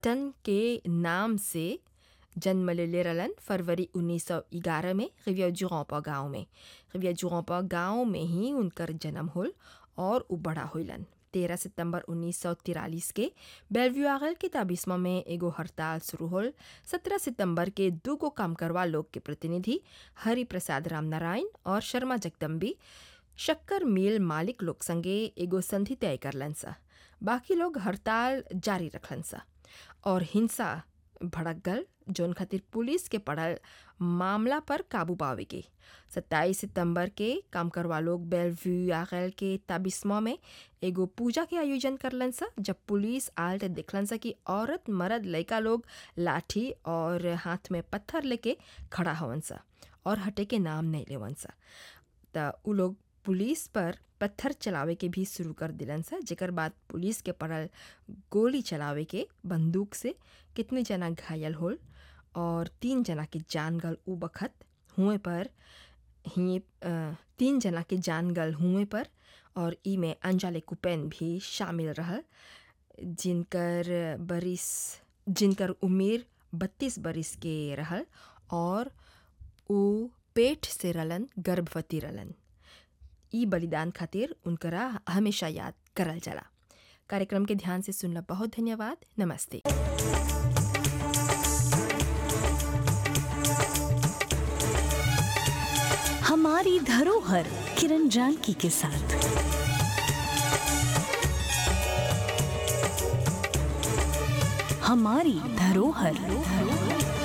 टन के नाम से जन्म लेले रहलन फरवरी 1911 में रिविया जुरौपा गांव में रिविया जुरौपा गांव में ही उनकर जन्म होल और उ बड़ा होइलन तेरह सितंबर 1943 के बेलव्यूआगल के ताबिस्मा में एगो हड़ताल शुरू होल सत्रह सितंबर के दूगो काम करवा लोग के प्रतिनिधि हरि प्रसाद रामनारायण और शर्मा जगदम्बी शक्कर मिल मालिक लोग संगे एगो संधि तय करलन सा बाकी लोग हड़ताल जारी रखलन सा और हिंसा भड़क गल जौन खातिर पुलिस के पड़ल मामला पर काबू पावे के सत्ताईस सितंबर के काम करवा लोग बेलव्यू आगल के ताबिस्मा में एगो पूजा के आयोजन करलन सा जब पुलिस आल ते देखलन सा कि औरत मर्द लड़का लोग लाठी और हाथ में पत्थर लेके खड़ा हवन सा और हटे के नाम नहीं लेवन सा त उ लोग पुलिस पर पत्थर चलावे के भी शुरू कर दिलन सा जेकर बाद पुलिस के पड़ल गोली चलावे के बंदूक से कितने जना घायल होल और तीन जना के जान गल उ बखत हुए पर ही तीन जना के जान गल हुए पर और ई में अंजाले कुपेन भी शामिल रहल जिनकर बरिस जिनकर उम्र बत्तीस बरिस के रहल और उ पेट से रलन गर्भवती रलन ई बलिदान खातिर उनकरा हमेशा याद करल जाला कार्यक्रम के ध्यान से सुनला बहुत धन्यवाद नमस्ते हमारी धरोहर किरण जानकी के साथ हमारी धरोहर